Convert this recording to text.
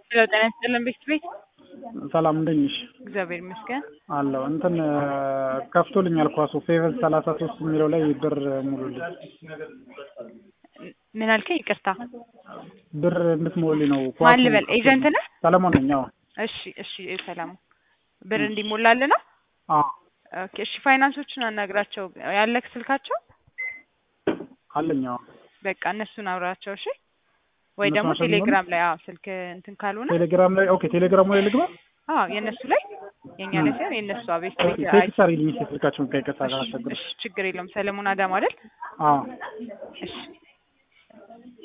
ሄሎ ጤና ይስጥልን ቤት ቤት ሰላም እንደት ነሽ? እግዚአብሔር ይመስገን። አለሁ እንትን ከፍቶልኛል ኳሱ ፌቨር ሰላሳ ሶስት የሚለው ላይ ብር ሙሉልኝ ምን አልከኝ? ይቅርታ ብር እንድትሞሉልኝ ነው። ማን ልበል? ኤጀንት ነህ? ሰለሞን ነኝ። አዎ እሺ እሺ ሰላሙ ብር እንዲሞላልህ ነው? አዎ ኦኬ እሺ ፋይናንሶችን አናግራቸው ያለክ ስልካቸው አለኝ። አዎ በቃ እነሱን አውራቸው እሺ። ወይ ደግሞ እነሱ ናቸው ቴሌግራም ላይ አዎ ስልክ እንትን ካልሆነ ቴሌግራም ላይ ኦኬ፣ ቴሌግራሙ ላይ ልግባ። አዎ የእነሱ ላይ የእኛ ላይ ሳይሆን የእነሱ አቤት ቤት አይ ቴክስት አድርጊልኝ እስኪ ስልካቸውን ከይቅርታ ጋር አስቸግር። እሺ ችግር የለውም ሰለሞን አዳም አይደል? አዎ እሺ